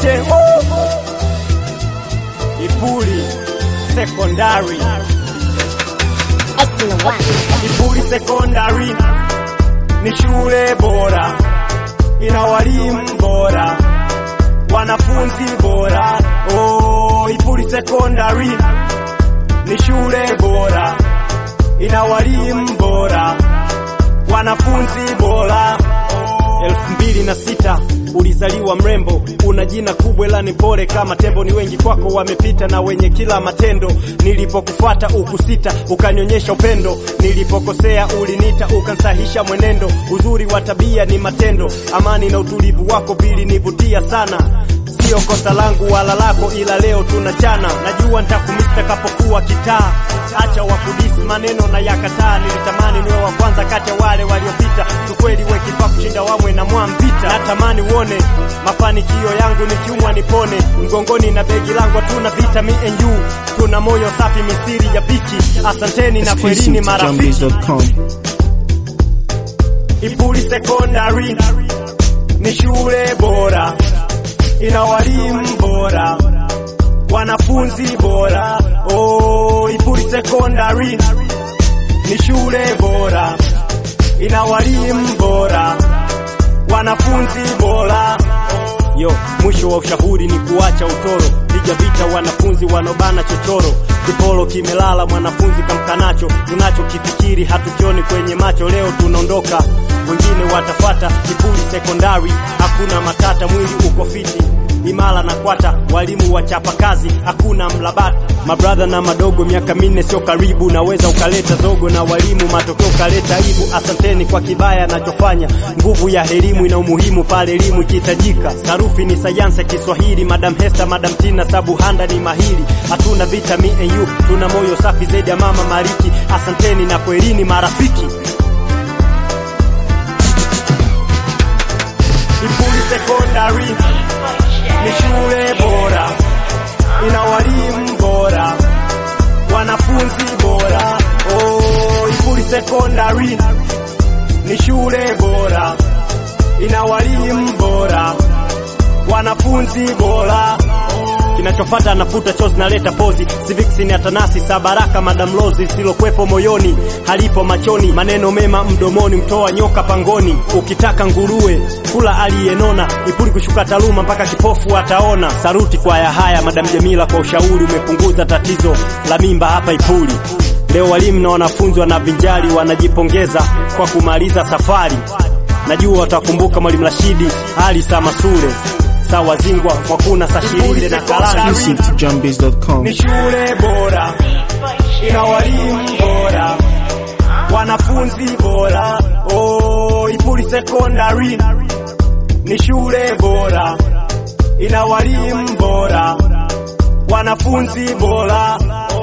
wote oh. Ipuli Secondary, Excellent one. Ipuli Secondary ni shule bora, ina walimu bora, wanafunzi bora. Oh, Ipuli Secondary ni shule bora, ina walimu bora, wanafunzi bora. elfu mbili na sita ulizaliwa mrembo, una jina kubwa ila ni pole kama tembo. Ni wengi kwako wamepita na wenye kila matendo. Nilipokufuata ukusita, ukanionyesha upendo. Nilipokosea ulinita, ukansahisha mwenendo. Uzuri wa tabia ni matendo, amani na utulivu wako vilinivutia sana. Sio kosa langu wala lako, ila leo tunachana. Najua nitakumisi takapokuwa kitaa. Acha wakudisi maneno na yakataa. Nilitamani niwe wa kwanza kati ya wale waliopita. Tukweli we kifaa kushinda wamwe na mwambita. Natamani uone mafanikio yangu nikiumwa nipone. Mgongoni na begi langu hatuna vita, me and you. Tuna moyo safi, misiri ya bichi. Asanteni na kwelini Exclusive to marafiki. JohnBiz.com. Ipuli Secondary ni shule bora, ina walimu bora, wanafunzi bora. Oh, Ipuli Secondary ni shule bora, ina walimu bora, wanafunzi bora. Yo, mwisho wa ushauri ni kuacha utoro, piga vita wanafunzi wanobana chochoro. Kipolo kimelala, mwanafunzi kamkanacho, tunachokifikiri hatukioni kwenye macho. Leo tunaondoka, wengine watafata. Ipuli Sekondari hakuna matata, mwili uko fiti imara na kwata, walimu wachapa kazi, hakuna mlabata. Mabradha na madogo, miaka minne sio karibu, naweza ukaleta zogo na walimu, matokeo ukaleta aibu. Asanteni kwa kibaya nachofanya, nguvu ya elimu ina umuhimu pale elimu ikihitajika. Sarufi ni sayansi ya Kiswahili, Madam Hester, Madam Tina, Sabuhanda ni mahiri. Hatuna vita me and you, tuna moyo safi zaidi ya mama Mariki. Asanteni na kwelini marafiki. Ipuli Secondary ni shule bora, ina walimu bora, wanafunzi bora. Oh, Ipuli Secondary ni shule bora, ina walimu bora, wanafunzi bora. Kinachofata nafuta chozi naleta pozi civics ni atanasi sabaraka madam lozi silokwepo moyoni halipo machoni maneno mema mdomoni mtoa nyoka pangoni ukitaka nguruwe kula aliyenona ipuli kushuka taaluma mpaka kipofu ataona saruti kwa ya haya madam Jamila kwa ushauri umepunguza tatizo la mimba hapa Ipuli leo walimu na wanafunzi wanavinjari wanajipongeza kwa kumaliza safari najua watakumbuka mwalimu Rashidi Ali Samasure sawa zingwa mwakuna sashirinde na kalala Exclusive to JohnBiz.com. ni shule bora, ina walimu bora, wanafunzi bora. Oh, Ipuli Secondary ni shule bora, ina walimu bora, wanafunzi bora.